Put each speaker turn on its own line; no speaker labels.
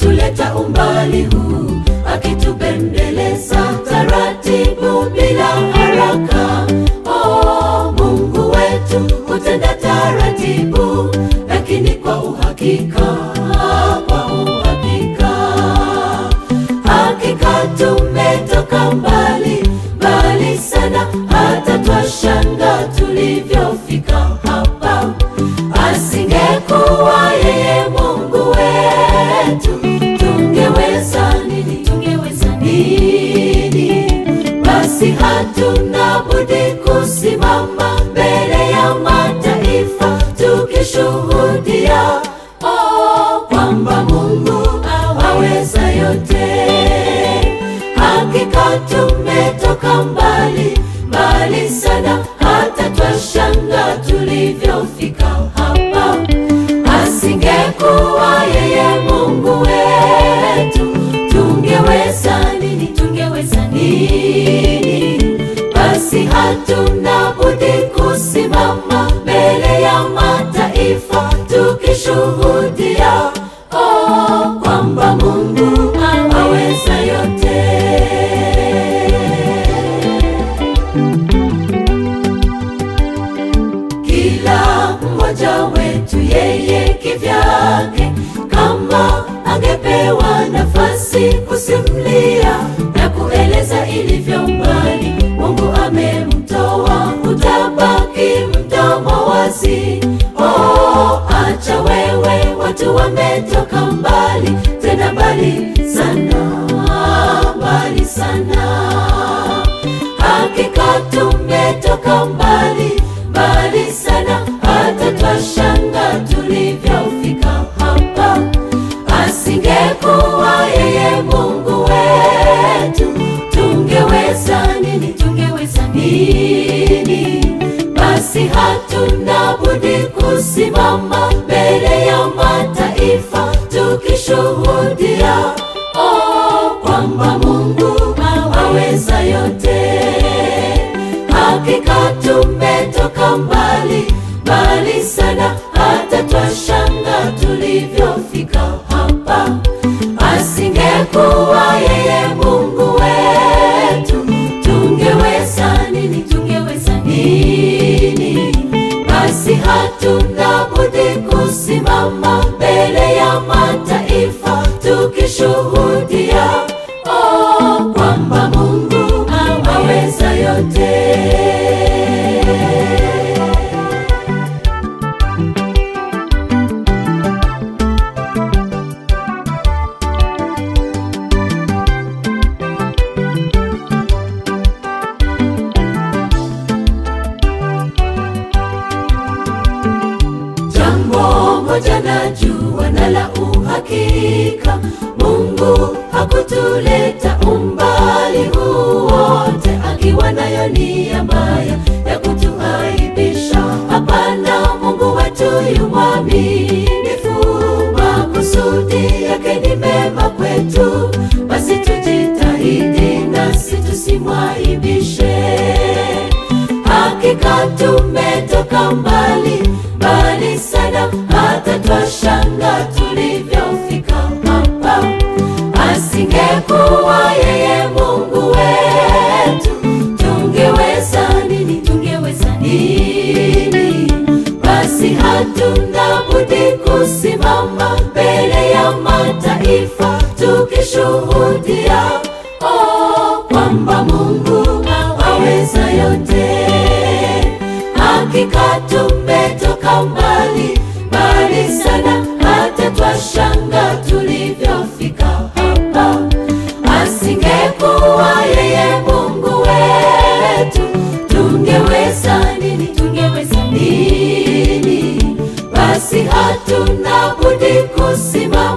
ametuleta umbali huu, akitubembeleza taratibu bila haraka. Oh, Mungu wetu hutenda taratibu, lakini kwa uhakika, kwa uhakika. Hakika tumetoka mbali mbali sana, hata twashanga tulivyofika hapa. Asingekuwa yeye Mungu wetu, tungeweza nini? Tungeweza nini? Basi hatuna budi kusimama mbele ya mataifa tukishuhudia oh, kwamba Mungu aweza yote. Hakika tumetoka mbali mbali sana, hata twashanga tulivyofika hapa. Asingekuwa yeye Mungu wetu, tungeweza nini? Tungeweza nini? Basi hatuna budi kusimama mbele ya mataifa tukishuhudia oh, kwamba Mungu aweza yote. Kila mmoja wetu yeye kivyake, kama angepewa nafasi kusimulia na kueleza ilivyo mbali Mungu amemtoa, utabaki mdomo wazi. Oh, acha wewe, watu wametoka mbali, tena mbali sana, mbali sana. Hakika tumetoka mbali mbali sana, hata twashanga tulivyofika hapa. Asingekuwa yeye Mungu wetu, tungeweza nini? Tungeweza nini? Basi hatuna budi kusimama mbele ya mataifa tukishuhudia oh, kwamba Mungu aweza yote. Hakika tumetoka mbali mbali sana, hata twashanga tulivyofika hapa. Asingekuwa yeye Mungu wetu, tungeweza nini? Tungeweza nini? Basi hatuna budi kusimama mbele ya mataifa tukishuhudia oh, kwamba Mungu aweza yote. Jambo moja najua na la uhakika, Mungu hakutuleta umbali huu wote akiwa nayo nia mbaya ya kutuaibisha. Hapana, Mungu wetu yu mwaminifu, makusudi yake ni mema kwetu. Basi tujitahidi nasi tusimwaibishe. Hakika tumetoka mbali mbali sana, hata twashanga tulivyofika hapa. Asingekuwa yeye Mungu wetu, tungeweza nini? Tungeweza nini? Basi hatuna budi kusimama mbele ya mataifa tukishuhudia oh, kwamba Mungu aweza yote. Hakika tumetoka mbali mbali sana, hata twashanga tulivyofika hapa. Asingekuwa yeye Mungu wetu, tungeweza nini? Tungeweza nini? Basi hatuna budi kusimama